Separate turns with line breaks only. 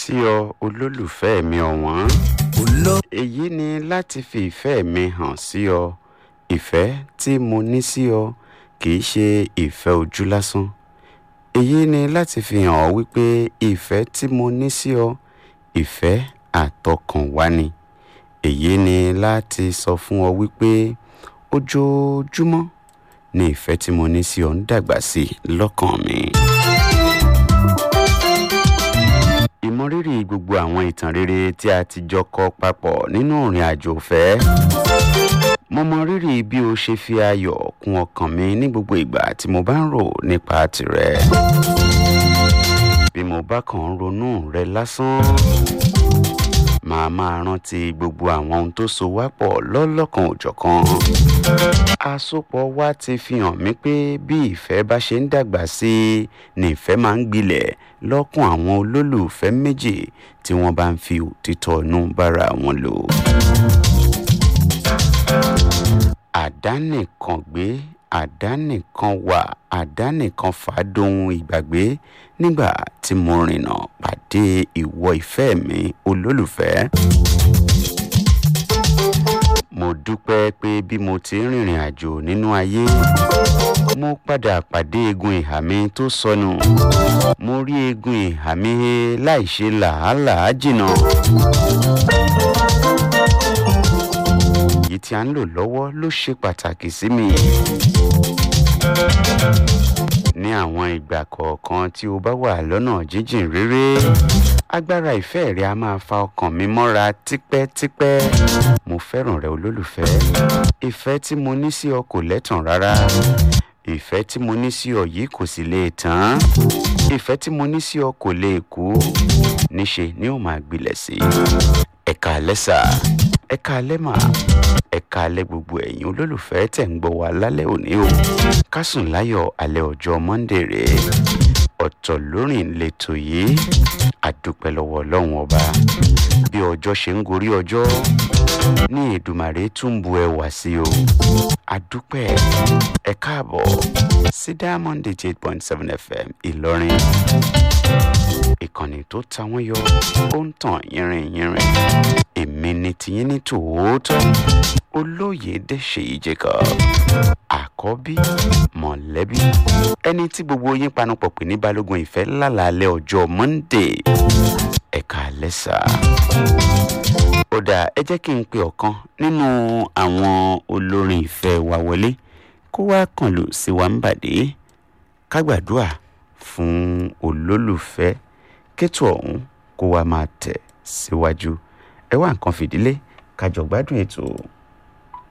sí ọ olólùfẹ́ mi ọ̀wọ́n èyí ni láti fi ìfẹ́ mi hàn sí ọ ìfẹ́ tí mo ní sí ọ kì í ṣe ìfẹ́ ojú lásán èyí ni láti fi hàn ọ́ wípé ìfẹ́ tí mo ní sí ọ ìfẹ́ àtọkànwá ni èyí ni láti sọ fún ọ wípé ojoojúmọ́ ni ìfẹ́ tí mo ní sí ọ ń dàgbà sí i lọ́kàn mi. ìmọrírì gbogbo àwọn ìtàn rere tí a ti jọ kọ papọ̀ nínú ìrìn àjò ìfẹ́. mo mọ rírì bí o ṣe fi ayọ̀ kún ọkàn mi ní gbogbo ìgbà tí mo bá ń rò nípa tìrẹ. bí mo bá kàn ń ronú rẹ lásán màá máa rántí gbogbo àwọn ohun tó so wá pọ̀ lọ́lọ́kan òjọ̀kan. àsopọ̀ wa ti fi hàn mí pé bí ìfẹ́ bá ṣe ń dàgbà sí i ni ìfẹ́ máa ń gbilẹ̀ lọ́kàn àwọn olólùfẹ́ méjì tí wọ́n bá ń fi òtítọ́ inú bára wọn lò. àdánìkan gbé àdánìkan wà àdánìkan fàádóhun ìgbàgbé nígbà tí mo rìnnà pàdé ìwọ ìfẹ́ mi olólùfẹ́. mo dúpẹ́ pé bí mo ti ń rìnrìn àjò nínú ayé mo padà pàdé eegun ìhà mi tó sọnù mo rí eegun ìhà mi he láì ṣe làálàá jìnnà. èyí tí a ń lò lọ́wọ́ ló ṣe pàtàkì sí mi. ní àwọn ìgbà kọ̀ọ̀kan tí o bá wà lọ́nà jíjìn réré agbára ìfẹ́ rẹ a máa fa ọkàn mi mọ́ra tipẹ́tipẹ́ mo fẹ́ràn rẹ olólùfẹ́ ìfẹ́ tí mo ní sí ọ kò lẹ́tàn rárá ìfẹ́ tí mo ní sí ọ yìí kò sì lè tán ìfẹ́ tí mo ní sí ọ kò lè kú níṣe ni ó máa gbilẹ̀ sí ẹ̀ka lẹ́sà ẹ̀ka lẹ́mà ẹ̀ka alẹ́ gbogbo ẹ̀yin olólùfẹ́ tẹ̀ ń gbọ́ wa lálẹ́ òní o ká sùn láyọ̀ alẹ́ ọjọ́ monday rèé ọ̀tọ̀ lórin lẹ́tọ̀ yìí àdúpẹ́ lọ́wọ́ ọlọ́run ọba bí ọjọ́ ṣe ń gorí ọjọ́ ní èdùmàrè tún bu ẹwà sí o àdúpẹ́ ẹ káàbọ̀ sí diamond eight point seven fm ìlọrin ìkànnì tó ta wọ́n yọ ó ń tàn yínrín yínrín èmi ni tiyín ní tòótọ́ olóyèdè ṣèyí jacob àkọ́bí mọ̀lẹ́bí ẹni tí gbogbo yín panupọ̀ pè ní balógun ìfẹ́ lálàálẹ̀ ọjọ́ monday ẹ̀ka lẹ́sà. ó dáa ẹ jẹ́ kí n pe ọ̀kan nínú àwọn olórin ìfẹ́ wa wọlé kó wá kàn lù sí wa ń bàdé ká gbàdúrà fún olólùfẹ́ kétò ọ̀hún kó wá máa tẹ̀ síwájú ẹ wá nǹkan fìdílé kájọ gbádùn ètò.